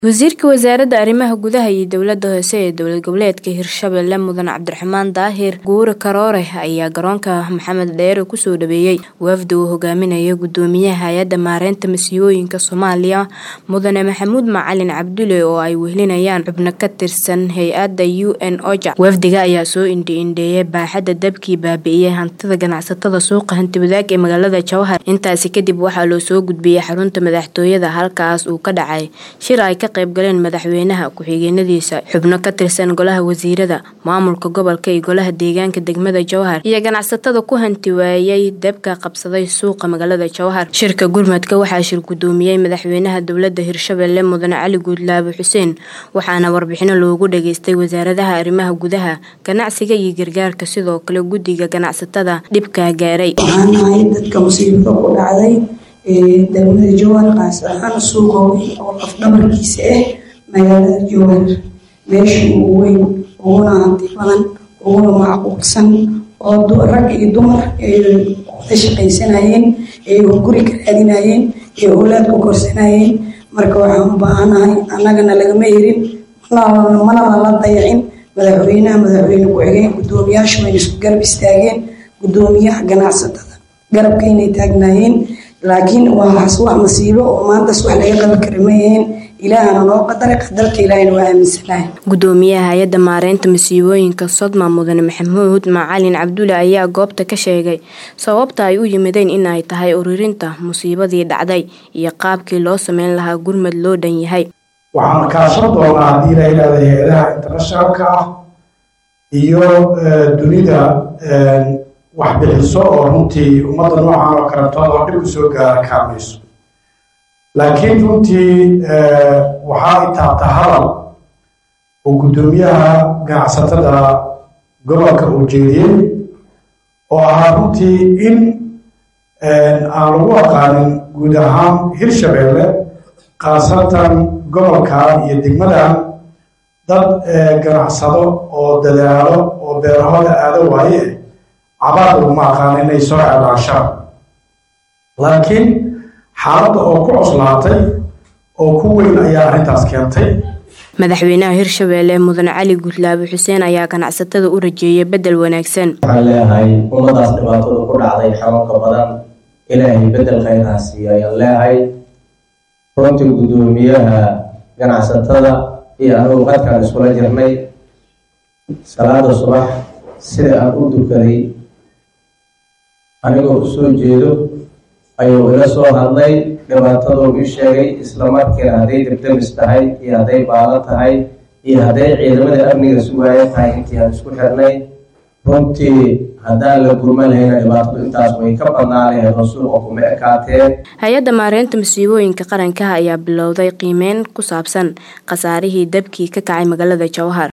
Wasiirka Wasaaradda Arrimaha Gudaha iyo Dowladda Hoose ee Dowlad Goboleedka Hirshabelle Mudane Cabdiraxmaan Daahir Guure Karoore ayaa garoonka Maxamed Dheere kusoo dhaweeyay wafdi uu hogaaminayo Gudoomiyaha Hay'adda Maareynta Masiibooyinka Soomaaliya Mudane Maxamuud Macalin Cabdulle oo ay wehelinayaan xubno ka tirsan hay'adda UN OCHA. Wafdiga ayaa soo indho-indheeyay baaxadda dabkii baabi'iyay hantida ganacsatada suuqa Hanti-wadaag ee magaalada Jowhar. Intaasi kadib waxaa loo soo gudbiyay xarunta madaxtooyada halkaas uu ka dhacay shir ay ka qayb galeen madaxweynaha ku-xigeenadiisa xubno ka tirsan golaha wasiirada maamulka gobolka iyo golaha deegaanka degmada Jowhar iyo ganacsatada ku hanti waayay dabka qabsaday suuqa magaalada Jowhar shirka gurmadka waxaa shir gudoomiyay madaxweynaha dowladda Hirshabelle Mudane Cali Guudlaabe Xuseen waxaana warbixino loogu dhageystay wasaaradaha arrimaha gudaha ganacsiga iyo gargaarka sidoo kale guddiga ganacsatada dhibka gaaray waxaan nahay dadka musiibada ku dhacday degmada jowhar qaas ahaan suuqa weyn oo lafdhabarkiisa ah magaalada jowhar meesha ugu weyn uguna hanti badan uguna macquulsan oo rag iyo dumar wada shaqaysanayeen ee guri ka raadinayeen ee owlaad ku korsanayeen marka waxaan u baahanahay annagana lagama herin mana lala dayacin madaxweynaha madaxweyne ku-xigeen gudoomiyaasha wayna isku garab istaageen gudoomiyaha ganacsatada garabka inay taagnaayeen laakiin waaas wax masiibo oo maantaas wax laga qaban kara ma yihiin ilaahana noo qadaray qadarka ilaahayna waa aaminsanahay gudoomiyaha hay-adda maareynta masiibooyinka sodma mudane maxamuud macalin cabdulle ayaa goobta ka sheegay sababta ay u yimideen in ay tahay ururinta musiibadii dhacday iyo qaabkii loo sameyn lahaa gurmad loo dhan yahay waxaan kaashan doonaa haddii la yidhahda hay-adaha internationalka ah iyo dunida wax bixiso oo runtii ummadda noocan oo karantood oo dhib u soo gaara kaamayso laakiin runtii waxaa itaabta hadal oo guddoomiyaha ganacsatada gobolka uu jeediyey oo ahaa runtii in aan lagu aqaanin guud ahaan hirshabelle khaasatan gobolkan iyo degmadan dad ganacsado oo dadaalo oo beerahooda aado waaye cabaad laguma aqaano inay soo ceelaanshaan laakiin xaaladda oo ku coslaatay oo ku weyn ayaa arrintaas keentay madaxweynaha hirshabelle mudane cali guudlaabe xuseen ayaa ganacsatada u rajeeyay bedel wanaagsan waxaan leeyahay ummadaas dhibaatada ku dhacday xanuunka badan ilaahay bedel khayraa siiyo ayaan leeyahay runtii guddoomiyaha ganacsatada iyo anugu qadkaan iskula jirnay salaada subax sida aan u dukaday anigoo u soo jeedo ayuu ila soo hadlay dhibaataduu ii sheegay islamarkiina hadday debdemis tahay iyo hadday baalo tahay iyo hadday ciidamada amniga sugaayo tahay intii aan isku xirnay runtii haddaan la gurma lahayna dhibaatadu intaas way ka badnaa laheed oo suuqa kuma ekaateen hay-adda maareynta masiibooyinka qaranka ayaa bilowday qiimeyn ku saabsan khasaarihii dabkii ka kacay magaalada jowhar